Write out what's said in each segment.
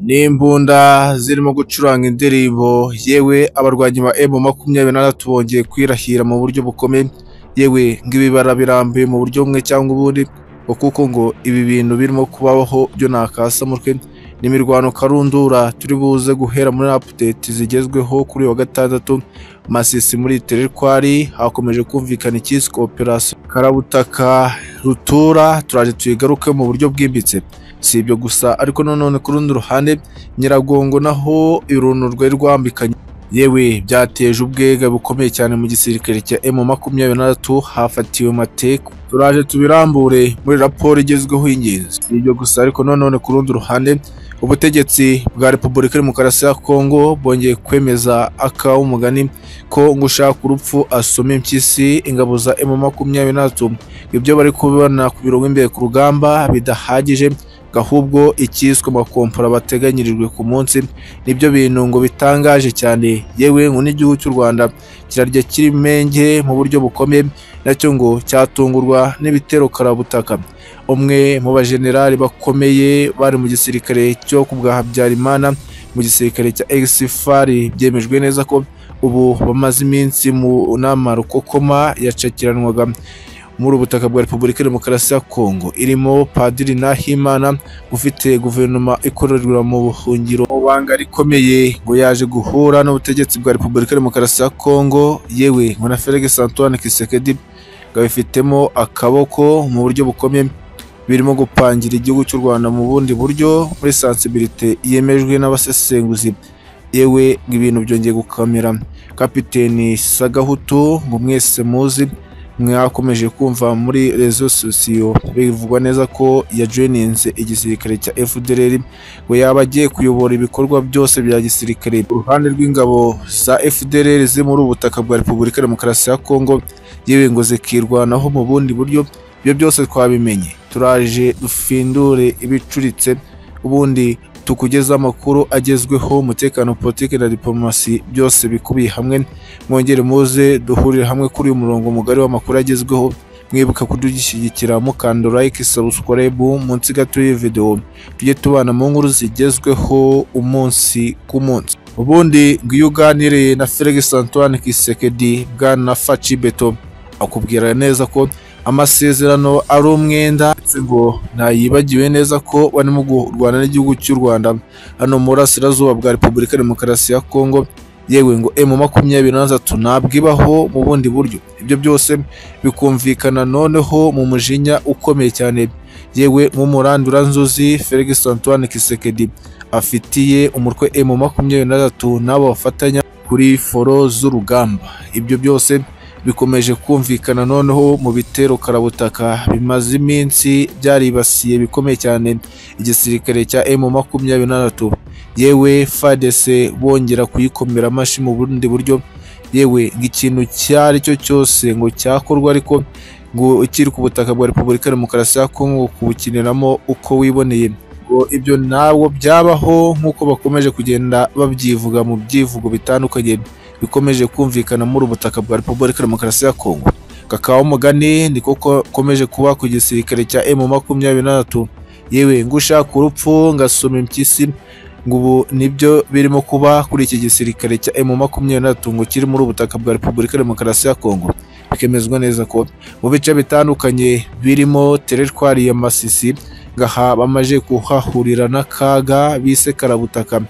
Ni imbunda zirimo gucuranga indirimbo, yewe abarwanyi ba emu makumyabiri na gatatu bongeye kwirahira mu buryo bukomeye, yewe ng'ibibara birambuye mu buryo bumwe cyangwa ubundi, ngo kuko ngo ibi bintu birimo kubaho byo ntakasa mutwe, ni imirwano karundura turi buze guhera muri apudeti zigezweho kuri uyu wa gatandatu, Masisi muri Terekwari hakomeje kumvikana icyiswe operasiyo Karabutaka rutura, turaje tuyigaruke mu buryo bwimbitse. Si ibyo gusa ariko nanone ku rundi ruhande Nyiragongo naho iruntu rwari rwambikanye yewe byateje ubwega bukomeye cyane mu gisirikare cya emu makumyabiri na gatatu hafatiwe mateka turaje tubirambure muri raporo igezweho y'ingenzi Si ibyo gusa ariko nanone ku rundi ruhande ubutegetsi bwa repubulika ya demokarasi ya kongo bwongeye kwemeza akawa umugani ko ngo ushaka urupfu asoma impyisi ingabo za emu makumyabiri na gatatu ibyo bari kubibona ku biro imbere ku rugamba bidahagije ahubwo icyiswe amakompora bateganyirijwe ku munsi nibyo bintu ngo bitangaje cyane yewe ngo n'igihugu cy'u Rwanda kirarya kirimenge mu buryo bukomeye nacyo ngo cyatungurwa n'ibitero karabutaka umwe mu bajenerali bakomeye bari mu gisirikare cyo ku bwa Habyarimana mu gisirikare cya egisifari byemejwe neza ko ubu bamaze iminsi mu nama rukokoma yacakiranwaga muri ubutaka bwa Repubulika ya Demokarasi ya Kongo irimo Padiri Nahimana ufite guverinoma ikorerwa mu buhungiro mu banga rikomeye ngo yaje guhura n'ubutegetsi bwa Repubulika ya Demokarasi ya Kongo yewe ngo na Felix Antoine Kisekedi bifitemo akaboko mu buryo bukomeye birimo gupangira igihugu cy'u Rwanda mu bundi buryo muri sensibilite yemejwe n'abasesenguzi yewe ngo ibintu byongeye gukamera kapiteni Sagahutu ngo mwese muzi mwakomeje kumva muri rezo sosiyo bivugwa neza ko yajoyininze igisirikare cya FDLR ngo yaba agiye kuyobora ibikorwa byose bya gisirikare uruhande rw'ingabo za FDLR ziri muri ubutaka bwa Repubulika ya Demokarasi ya Kongo yewe ngo zikirwanaho mu bundi buryo ibyo byose twabimenye turaje dufindure ibicuritse ubundi tukugeza amakuru agezweho umutekano politiki na diplomasi byose bikubiye hamwe mwongere muze duhurire hamwe kuri uyu murongo mugari w'amakuru agezweho mwibuka kudugishyigikira mukanda like subscribe munsi gato y'iyi video tujye tubana mu nkuru zigezweho umunsi ku munsi ubundi ngo iyo uganiriye na Felix Antoine Kisekedi bwana Faci Beto akubwira neza ko amasezerano ari umwenda ngo ntayibagiwe neza ko barimo kurwana n'igihugu cy'u Rwanda hano mu burasirazuba bwa Repubulika ya Demokarasi ya Kongo yewe ngo emu makumyabiri na gatatu ntabwo ibaho mu bundi buryo ibyo byose bikumvikana noneho mu mujinya ukomeye cyane yewe nk'umuranduranzuzi Felix Antoine Kisekedi afitiye umutwe emu makumyabiri na gatatu n'abo bafatanya kuri foro z'urugamba ibyo byose bikomeje kumvikana noneho mu bitero karabutaka bimaze iminsi byaribasiye bikomeye cyane igisirikare cya emu makumyabiri na gatatu yewe fadese bongera kuyikomera amashyi mu bundi buryo yewe ikintu icyo ari cyo cyose ngo cyakorwa ariko ngo ikiri ku butaka bwa repubulika ya demokarasi ya kongo kubukiniramo uko wiboneye ngo ibyo ntabwo byabaho nk'uko bakomeje kugenda babyivuga mu byivugo bitandukanye bikomeje kumvikana muri ubutaka bwa Repubulika ya Demokarasi ya Kongo kakaba umugani ni kuko komeje kuba ku gisirikare cya M makumyabiri na gatatu yewe ngo ushaka urupfu ngasoma impyisi ngo ubu nibyo birimo kuba kuri iki gisirikare cya M makumyabiri na gatatu ngo kiri muri ubutaka bwa Repubulika ya Demokarasi ya Kongo bikemezwa neza ko mu bice bitandukanye birimo teritwari ya Masisi ngaha bamaze kuhahurira n'akaga bise karabutaka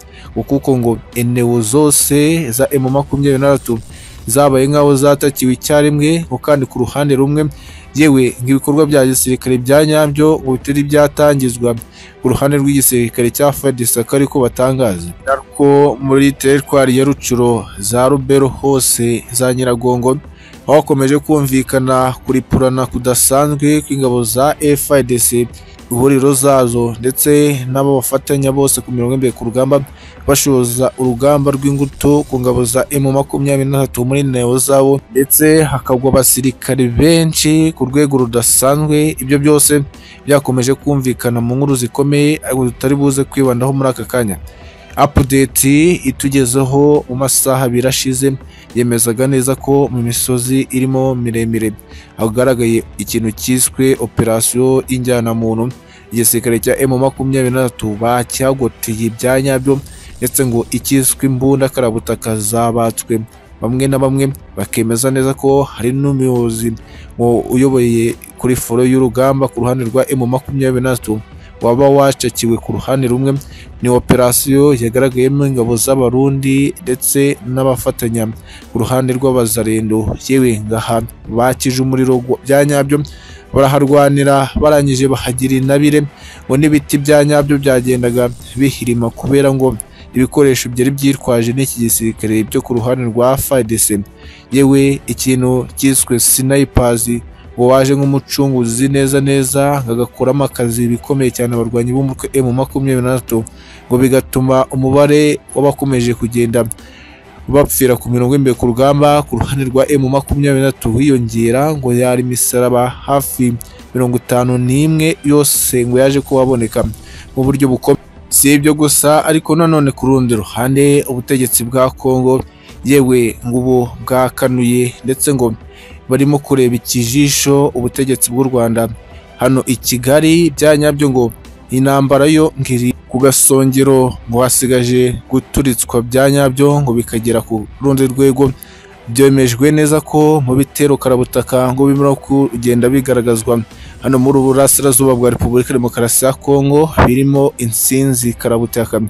kuko ngo eneo zose za emu makumyabiri na gatatu zabaye nk'aho zatakiwe icyarimwe ngo kandi ku ruhande rumwe yewe nk'ibikorwa bya gisirikare bya nyabyo ngo bitari byatangizwa ku ruhande rw'igisirikare cya fadisaka ariko batangaza ariko muri teritwari ya rucuro za rubero hose za nyiragongo aho hakomeje kumvikana kuripurana kudasanzwe kw'ingabo za FIDC ihuriro zazo ndetse n'abo bafatanya bose ku mirongo imbere ku rugamba bashoza urugamba rw'ingutu ku ngabo za emu makumyabiri na gatatu muri neo zabo ndetse hakagwa abasirikare benshi ku rwego rudasanzwe ibyo byose byakomeje kumvikana mu nkuru zikomeye ariko tutari buze kwibandaho muri aka kanya apudeti itugezeho mu masaha abiri ashize yemezaga neza ko mu misozi irimo miremire hagaragaye ikintu cyiswe operasiyo y'injyanamuntu igisirikare cya emu makumyabiri na gatatu bakihagoteye ibya nyabyo ndetse ngo icyiswe imbunda karabutaka zabatswe bamwe na bamwe bakemeza neza ko hari n'umuyobozi ngo uyoboye kuri foro y'urugamba ku ruhande rwa emu makumyabiri na gatatu waba wacakiwe ku ruhande rumwe ni operasiyo yagaragayemo ingabo z'abarundi ndetse n'abafatanya ku ruhande rw'abazarendo yewe ngaha bakije umuriro gwa- bya nyabyo baraharwanira barangije bahagira intabire ngo n'ibiti bya nyabyo byagendaga bihirima kubera ngo ibikoresho byari byitwaje n'iki gisirikare byo ku ruhande rwa FARDC yewe ikintu cyiswe sinayipazi ngo waje nk'umucunguzi neza neza ngo agakuramo akazi bikomeye cyane abarwanyi b'umutwe emu makumyabiri na gatatu ngo bigatuma umubare w'abakomeje kugenda bapfira ku mirongo imbere ku rugamba ku ruhande rwa emu makumyabiri na gatatu wiyongera ngo yari imisaraba hafi mirongo itanu n'imwe yose ngo yaje kuba aboneka mu buryo bukomeye si ibyo gusa ariko nanone ku rundi ruhande ubutegetsi bwa kongo yewe ngo ubu bwakanuye ndetse ngo barimo kureba ikijisho ubutegetsi bw'u Rwanda hano i Kigali bya nyabyo ngo intambara yo ngiri ku gasongero ngo hasigaje guturitswa bya nyabyo ngo bikagera ku rundi rwego byemejwe neza ko mu bitero karabutaka ngo bimara kugenda bigaragazwa hano muri uburasirazuba bwa Repubulika Demokarasi ya Kongo birimo insinzi karabutaka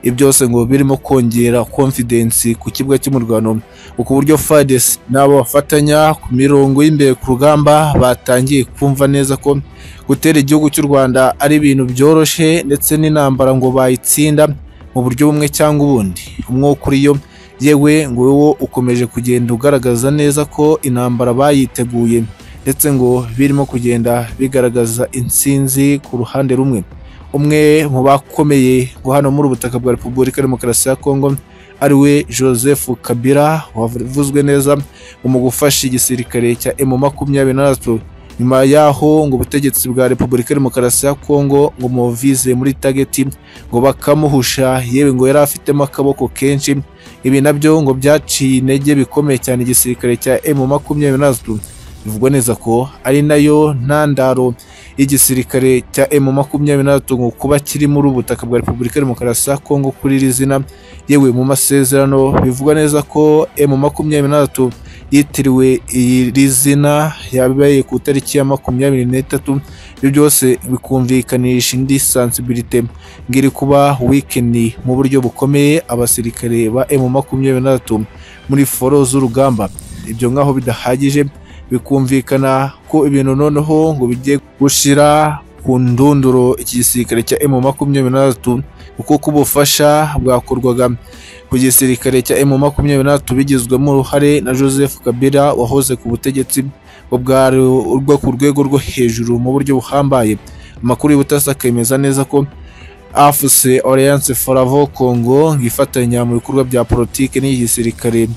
ibyo byose ngo birimo kongera confidence ku kibuga cy'umurwano ku buryo FARDC n'abo bafatanya ku mirongo y'imbere ku rugamba batangiye kumva neza ko gutera igihugu cy'u Rwanda ari ibintu byoroshye ndetse n'intambara ngo bayitsinda mu buryo bumwe cyangwa ubundi umwuka uri yo yewe ngo wo ukomeje kugenda ugaragaza neza ko intambara bayiteguye ndetse ngo birimo kugenda bigaragaza intsinzi ku ruhande rumwe umwe mu bakomeye ngo hano muri ubutaka bwa Repubulika Demokarasi ya Kongo ariwe Joseph Kabila wavuzwe neza mu gufasha igisirikare cya M makumyabiri na gatatu nyuma yaho ngo ubutegetsi bwa Repubulika Demokarasi ya Kongo ngo muvize muri tageti ngo bakamuhusha yewe ngo yari afitemo akaboko kenshi ibi nabyo ngo byaciye intege bikomeye cyane igisirikare cya M makumyabiri na gatatu bivugwa neza ko ari nayo ntandaro y'igisirikare cya M makumyabiri na gatatu ngo kuba kiri muri ubu butaka bwa Repubulika Demokarasi ya Kongo kuri iri zina yewe mu masezerano bivugwa neza ko M makumyabiri na gatatu yitiriwe iri zina yabaye ku itariki ya makumyabiri n'itatu ibyo byose bikumvikanisha indi sansibilite ngiri kuba wikendi mu buryo bukomeye abasirikare ba M makumyabiri na gatatu muri foro z'urugamba ibyo nk'aho bidahagije bikumvikana ko ibintu noneho ngo bigiye gushira ku ndunduro iki gisirikare cya M makumyabiri na gatatu kuko ubufasha bwakorwaga ku gisirikare cya M makumyabiri na gatatu bigizwemo uruhare na Joseph Kabila wahoze ku butegetsi bwari urwo ku rwego rwo hejuru mu buryo buhambaye amakuru y'ubutasi akemeza neza ko AFC Alliance Foravo Congo ngifatanya mu bikorwa bya politiki n'igisirikare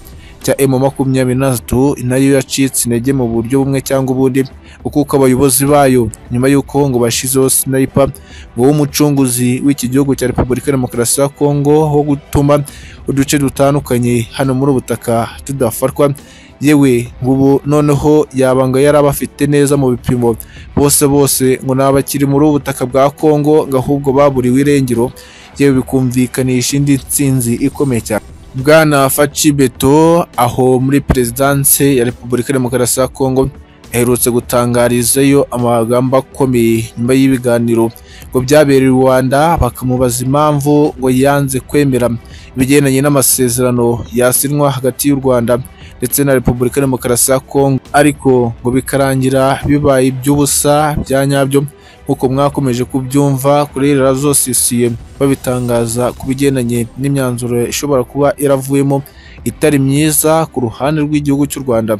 cya M makumyabiri na gatatu nayo yacitse intege mu buryo bumwe cyangwa ubundi kuko abayobozi bayo nyuma y'uko ngo bashizeho sniper ngo w'umucunguzi w'iki gihugu cya Repubulika Demokarasi ya Kongo wo gutuma uduce dutandukanye hano muri ubutaka tudafatwa yewe ngubu noneho yabanga yari abafite neza mu bipimo bose bose ngo ni abakiri muri ubu butaka bwa Kongo ngo ahubwo baburiwe irengero yewe bikumvikanisha indi nsinzi ikomeye cyane Bwana Faci Beto aho muri perezidanse ya Repubulika Demokarasi ya Kongo aherutse gutangarizayo amagambo akomeye nyuma y'ibiganiro ngo byabereye i Rwanda bakamubaza impamvu ngo yanze kwemera ibigendanye n'amasezerano yasinywa hagati y'u Rwanda ndetse na Repubulika Demokarasi ya Kongo ariko ngo bikarangira bibaye iby'ubusa bya nyabyo nk'uko mwakomeje kubyumva kuri radiyo sisiye babitangaza ku bigendanye n'imyanzuro ishobora kuba iravuyemo itari myiza ku ruhande rw'igihugu cy'u Rwanda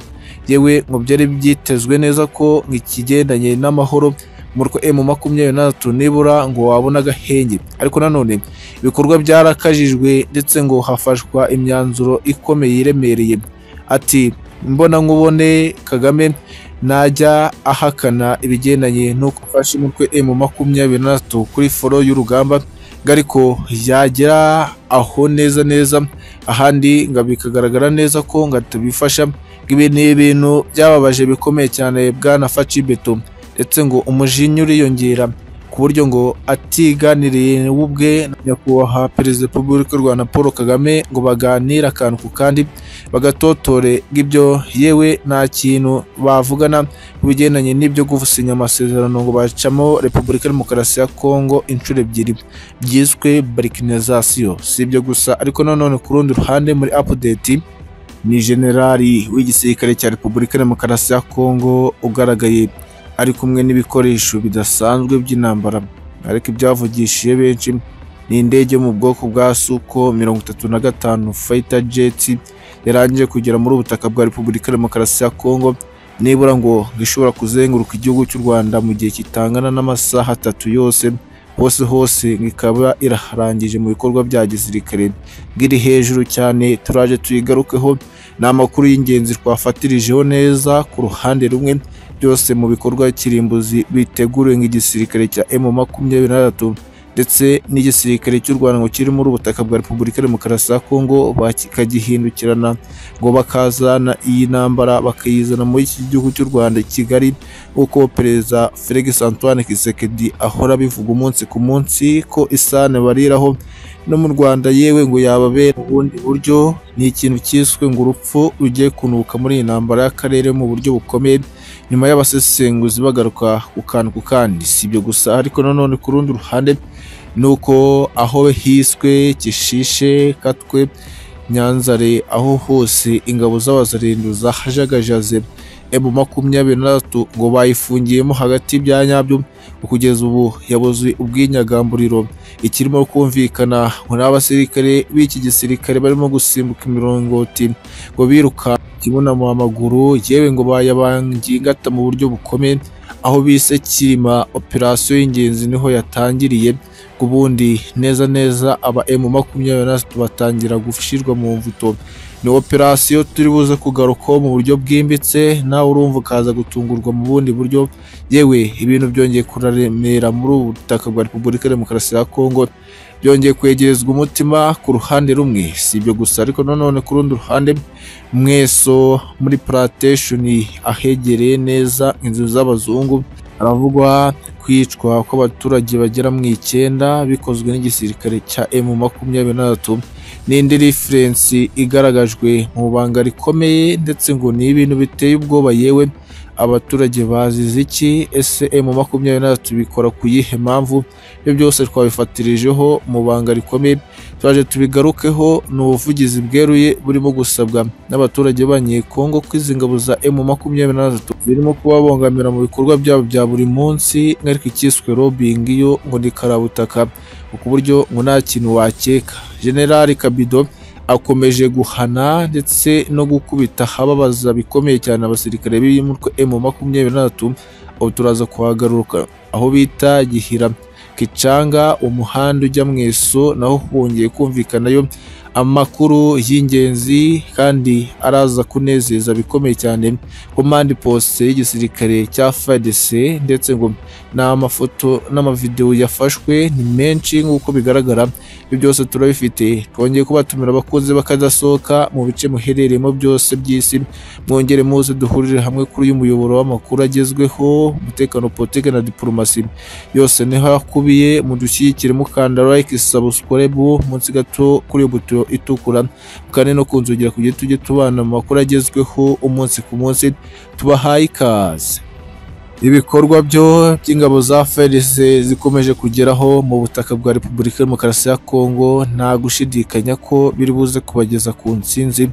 yewe ngo byari byitezwe neza ko ikigendanye n'amahoro mu rwa emu makumyabiri na gatatu nibura ngo wabona agahenge ariko nanone ibikorwa byarakajijwe ndetse ngo hafashwa imyanzuro ikomeye iremereye ati mbona nkubone kagame najya ahakana ibigendanye n'uko afashe umutwe emu makumyabiri na gatatu kuri foro y'urugamba ngo ariko yagera aho neza neza ahandi ngo bikagaragara neza ko ngo atabifasha ibi ni ibintu byababaje bikomeye cyane bwana Faci Beto ndetse ngo umujinya uriyongera ku buryo ngo atiganiriye ubwe na nyakubahwa perezida wa repubulika y'u rwanda paul kagame ngo baganire akantu ku kandi bagatotore bw'ibyo yewe nta kintu bavugana ku bigendanye n'ibyo gusinya amasezerano ngo bacamo repubulika ya demokarasi ya kongo inshuro ebyiri byiswe barikinizasiyo si ibyo gusa ariko nanone ku rundi ruhande muri apudeti ni generali w'igisirikare cya repubulika ya demokarasi ya kongo ugaragaye ari kumwe n'ibikoresho bidasanzwe by'intambara ariko ibyavugishije benshi ni indege yo mu bwoko bwa suko mirongo itatu na gatanu fayita jeti yarangije kugera muri ubutaka bwa repubulika ya demokarasi ya kongo nibura ngo ishobora kuzenguruka igihugu cy'u rwanda mu gihe kitangana n'amasaha atatu yose hose hose ngo ikaba irarangije mu bikorwa bya gisirikare bwiri hejuru cyane turaje tuyigarukeho ni amakuru y'ingenzi twafatirijeho neza ku ruhande rumwe byose mu bikorwa kirimbuzi biteguriwe nk'igisirikare cya M makumyabiri na gatatu ndetse n'igisirikare cy'u Rwanda ngo kiri muri ubutaka bwa Repubulika ya Demokarasi ya Kongo bakagihindukirana ngo bakazana iyi ntambara bakayizana muri iki gihugu cy'u Rwanda i Kigali nk'uko Perezida Felix Antoine Tshisekedi ahora abivuga umunsi ku munsi ko isano bariraho no mu Rwanda yewe ngo yababera mu bundi buryo ni ikintu cyiswe ngo urupfu rugiye kunuka muri iyi ntambara y'akarere mu buryo bukomeye nyuma y'abasesenguzi bagaruka ku kantu ku kandi si ibyo gusa ariko nanone ku rundi ruhande ni uko aho hiswe kishishe katwe nyanzare aho hose ingabo z'abazarindu zahajagajaze emu makumyabiri na gatatu ngo bayifungiyemo hagati bya nyabyo ngo kugeza ubu yabuze ubwinyagamburiro ikirimo kumvikana ngo ni abasirikare b'iki gisirikare barimo gusimbuka imiringoti ngo biruka kibonamo amaguru yewe ngo bayabangiye ingata mu buryo bukomeye aho bise kirima operasiyo y'ingenzi niho yatangiriye ku bundi neza neza aba emu makumyabiri na gatatu batangira gushyirwa mu mvuto ni operasiyo turi buze kugarukaho mu buryo bwimbitse nawe urumva ukaza gutungurwa mu bundi buryo yewe ibintu byongeye kuremera muri ubu butaka bwa repubulika ya demokarasi ya kongo byongeye kwegerezwa umutima ku ruhande rumwe si ibyo gusa ariko nanone ku rundi ruhande mweso muri puratesheni ahegereye neza inzu z'abazungu haravugwa kwicwa kw'abaturage bagera mu icyenda bikozwe n'igisirikare cya emu makumyabiri na gatatu ni indi referensi igaragajwe mu banga rikomeye ndetse ngo ni ibintu biteye ubwoba yewe abaturage bazize iki ese emu makumyabiri na gatatu bikora ku yihe mpamvu ibyo byose twabifatirijeho mu banga rikomeye turaje tubigarukeho ni ubuvugizi bweruye burimo gusabwa n'abaturage b'abanyekongo ko izi ngabo za emu makumyabiri na gatatu zirimo kubabongamira mu bikorwa byabo bya buri munsi ariko icyiswe robingi yo ngo ni karabutaka ku buryo ngo nta kintu wakeka generali kabido akomeje guhana ndetse no gukubita ahababaza bikomeye cyane abasirikare b'umutwe emu makumyabiri na gatatu aho turaza kuhagaruka aho bita gihira kicanga umuhanda ujya mu iso naho hongeye kumvikanayo amakuru y'ingenzi kandi araza kunezeza bikomeye cyane komande posite y'igisirikare cya FARDC ndetse ngo n'amafoto n'amavidewo yafashwe ni menshi nk'uko bigaragara ibyo byose turabifite twongeye kubatumira abakunzi bakadasohoka mu bice muherereyemo byose by'isi mwongere muze duhurire hamwe kuri uyu muyoboro w'amakuru agezweho umutekano politiki na diporomasi yose niho akubiye mudushyigikire mukanda like subscribe munsi gato kuri uyu buto itukura kandi no kunzogera kugira tujye tubana mu makuru agezweho umunsi ku munsi tubahaye ikaze ibikorwa byo by'ingabo za FARDC zikomeje kugeraho mu butaka bwa Repubulika ya Demokarasi ya Kongo nta gushidikanya ko biri buze kubageza ku nsinzi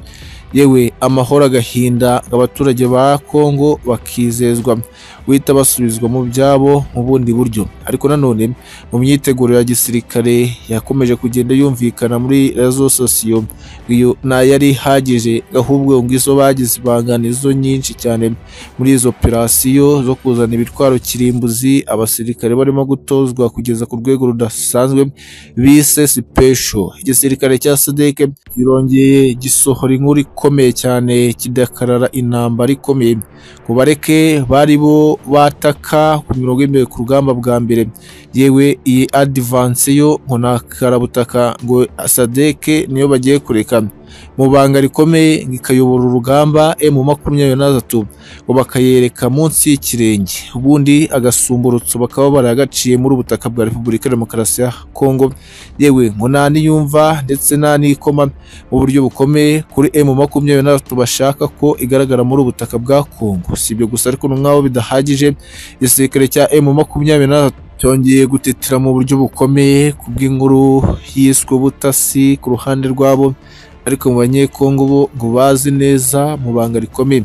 yewe amahoro agahinda abaturage ba Kongo bakizezwa guhita basubizwa mu byabo mu bundi buryo ariko nanone mu myiteguro ya gisirikare yakomeje kugenda yumvikana muri rezo sosiyo iyo ntayari ihagije ahubwo ngo izo bagize ibanga nizo nyinshi cyane muri izo operasiyo zo kuzana ibitwaro kirimbuzi abasirikare barimo gutozwa kugeza ku rwego rudasanzwe bise sipesho igisirikare cya sadeke kirongeye gisohora inkuru ikomeye cyane kidakarara intambara ikomeye ngo bareke bari bo bataka ku mirongo y'imbere ku rugamba bwa mbere yewe iyi adivanse yo ngo nta karabutaka ngo sadeke niyo bagiye kureka mu banga rikomeye ngo ikayobora urugamba emu makumyabiri na gatatu ngo bakayereka munsi y'ikirenge ubundi agasumbutso bakaba baragaciye muri ubutaka bwa repubulika ya demokarasi ya kongo yewe ngo nta n'iyumva ndetse nta n'ikoma mu buryo bukomeye kuri emu makumyabiri na gatatu bashaka ko igaragara muri ubutaka bwa kongo si ibyo gusa ariko n'umwaho bidahagije igisirikare cya emu makumyabiri na gatatu cyongeye gutetera mu buryo bukomeye ku bw'inkuru yiswe butasi ku ruhande rwabo ariko mu banyekongo bo ngo bazi neza mu banga rikomeye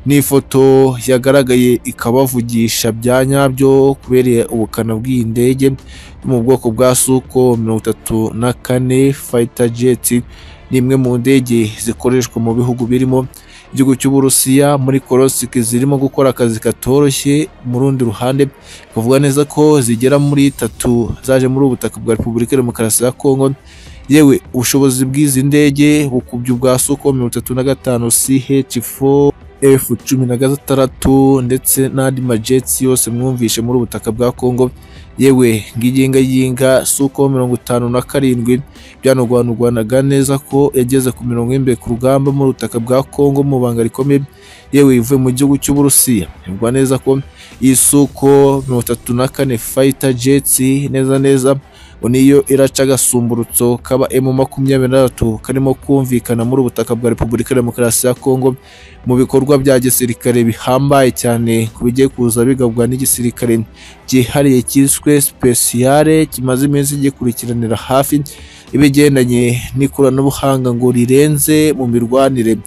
ni ifoto yagaragaye ikabavugisha bya nyabyo kubereye ubukana bw'iyi ndege yo mu bwoko bwa suko mirongo itatu na kane fayita jeti ni imwe mu ndege zikoreshwa mu bihugu birimo igihugu cy'uburusiya muri korosiki zirimo gukora akazi katoroshye mu rundi ruhande kuvuga neza ko zigera muri tatu zaje muri ubutaka bwa repubulika ya demokarasi ya kongo yewe ubushobozi bw'izi ndege bukubye ubwa suko mirongo itatu na gatanu ch4 f cumi na gatandatu ndetse n'andi majetsi yose mwumvishe muri ubutaka bwa kongo yewe ngiyingayinga suko mirongo itanu na karindwi byanarwanurwanaga neza ko yageze ku mirongo y'imbere ku rugamba mu butaka bwa Kongo mu banga rikomeye yewe ivuye mu gihugu cy'uburusiya bivugwa neza ko iyi suko mirongo itatu na kane fayita jetsi neza neza ngo niyo iraca agasumbutso kaba emu makumyabiri na gatatu karimo kumvikana muri ubutaka bwa repubulika ya demokarasi ya kongo mu bikorwa bya gisirikare bihambaye cyane ku bigiye kuza bigabwa n'igisirikare cyihariye cyiswe sipesiyare kimaze iminsi gikurikiranira hafi ibigendanye n'ikoranabuhanga ngo rirenze mu mirwanire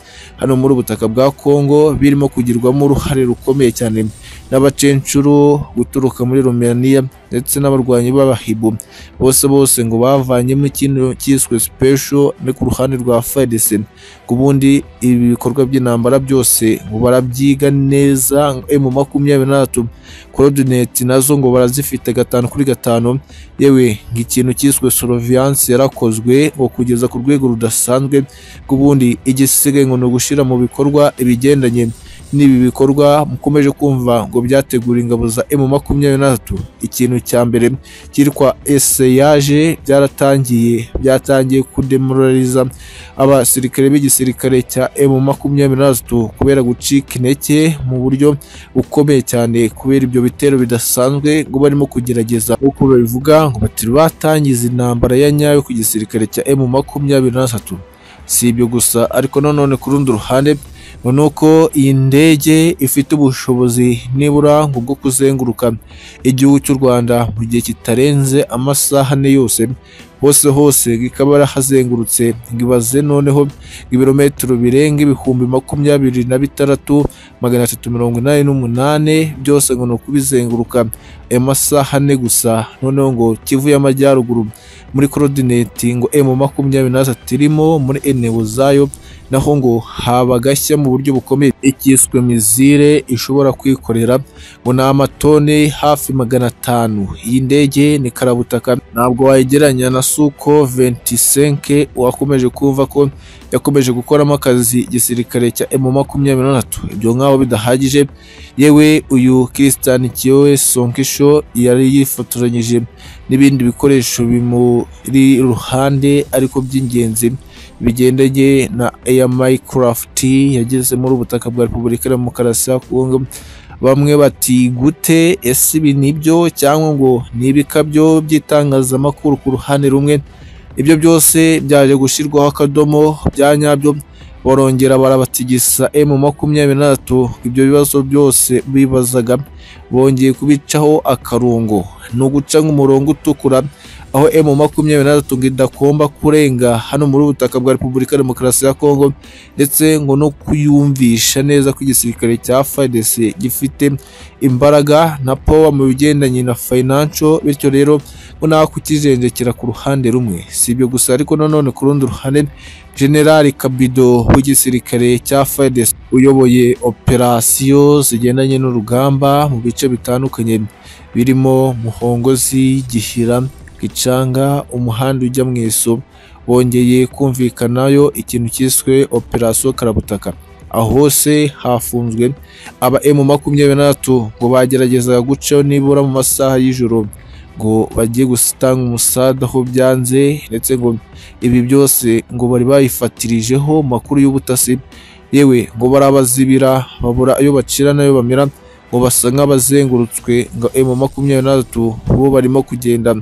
hano muri ubutaka bwa Kongo birimo kugirwamo uruhare rukomeye cyane n'abacencuru guturuka muri Romania ndetse n'abarwanyi b'abahibu bose bose ngo bavanyemo ikintu cyiswe special no ku ruhande rwa FARDC ku bundi ibi bikorwa by'intambara byose ngo barabyiga neza mu makumyabiri na gatatu coordinate nazo ngo barazifite gatanu kuri gatanu yewe nk'ikintu cyiswe surveillance yarakozwe ngo kugeza ku rwego rudasanzwe bw'ubundi igisigaye ngo ni ugushyira mu bikorwa ibigendanye n'ibi bikorwa mukomeje kumva ngo byategura ingabo za emu makumyabiri na gatatu ikintu cya mbere cyitwa eseyaje byaratangiye byatangiye kudemoraliza abasirikare b'igisirikare cya emu makumyabiri na gatatu kubera gucika intege mu buryo bukomeye cyane kubera ibyo bitero bidasanzwe ngo barimo kugerageza uko babivuga ngo batiri batangiza intambara ya nyayo ku gisirikare cya emu makumyabiri na gatatu si ibyo gusa ariko nanone ku rundi ruhande ngo ni uko iyi ndege ifite ubushobozi nibura ngo bwo kuzenguruka igihugu cy'u Rwanda mu gihe kitarenze amasaha ane yose hose hose ikaba yarahazengurutse ngo ibaze noneho ibirometero birenga ibihumbi makumyabiri na bitandatu magana atatu mirongo inani n'umunane byose ngo ni ukubizenguruka ayo masaha ane gusa noneho ngo kivu y'amajyaruguru muri korodineti ngo emu makumyabiri na gatatu irimo muri eneo zayo naho ngo haba gashya mu buryo bukomeye ikiswe mizire ishobora kwikorera ngo ni amatoni hafi magana atanu iyi ndege ni karabutaka ntabwo wayigeranya na suko 25 wakomeje kumva ko yakomeje gukoramo akazi igisirikare cya emu makumyabiri na gatatu ibyo nk'aho bidahagije yewe uyu Christian Kiyowe Sonkisho yari yifotoranyije n'ibindi bikoresho bimuri iruhande ariko by'ingenzi bigendanye na Air Minecraft yageze muri ubutaka bwa Repubulika ya Demokarasi ya Kongo bamwe bati gute ese ibi nibyo cyangwa ngo ni ibikabyo by'itangazamakuru ku ruhande rumwe ibyo byose byaje gushyirwaho akadomo bya nyabyo barongera barabatigisa emu makumyabiri na gatatu ibyo bibazo byose bibazaga bongeye kubicaho akarungo ni uguca nk'umurongo utukura aho emu makumyabiri na gatatu idagomba kurenga hano muri ubutaka bwa repubulika ya demokarasi ya kongo ndetse ngo no kuyumvisha neza ko igisirikare cya FARDC gifite imbaraga na power mu bigendanye na financial bityo rero ngo nta kukijenjekera ku ruhande rumwe si ibyo gusa ariko nanone ku rundi ruhande generali kabido w'igisirikare cya FARDC uyoboye operasiyo zigendanye n'urugamba mu bice bitandukanye birimo muhongozi gihira gicanga umuhanda ujya mu iso bongeye kumvikanayo ikintu cyiswe operasiyo karabutaka aho hose hafunzwe aba emu makumyabiri na gatatu ngo bageragezaga gucaho nibura mu masaha y'ijoro ngo bajye gutanga umusada aho byanze ndetse ngo ibi byose ngo bari bayifatirijeho mu makuru y'ubutasi yewe ngo barabazibira babura ayo bacira n'ayo bamira ngo basa nk'abazengurutswe ngo emu makumyabiri na gatatu bo barimo kugenda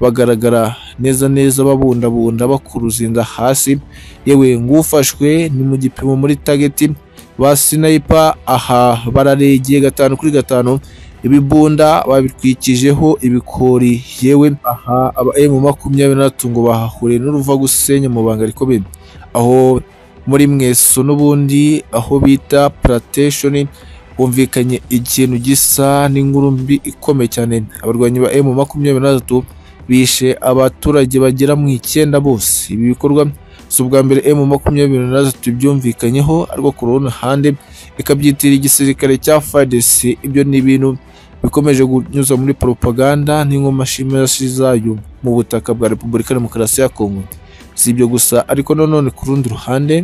bagaragara neza neza babundabunda bakuruza inda hasi yewe ngufashwe ni mu gipimo muri tageti ba sinayipa aha bararegeye gatanu kuri gatanu ibibunda babitwikijeho ibikori yewe aha aba emu makumyabiri na gatatu ngo bahahuriye n'uruvagusenya mu banga rikomeye aho muri mweso n'ubundi aho bita purateshoni humvikanye ikintu gisa n'inkuru mbi ikomeye cyane abarwanyi ba emu makumyabiri na gatatu bishe abaturage bagera mu icyenda bose ibi bikorwa si ubwa mbere emu makumyabiri na gatatu byumvikanyeho ariko ku rundi ruhande ikabyitirira igisirikare cya fadc ibyo ni ibintu bikomeje kunyuza muri propaganda n'inkomashimashyi zayo mu butaka bwa repubulika ya demokarasi ya kongo si ibyo gusa ariko nanone ku rundi ruhande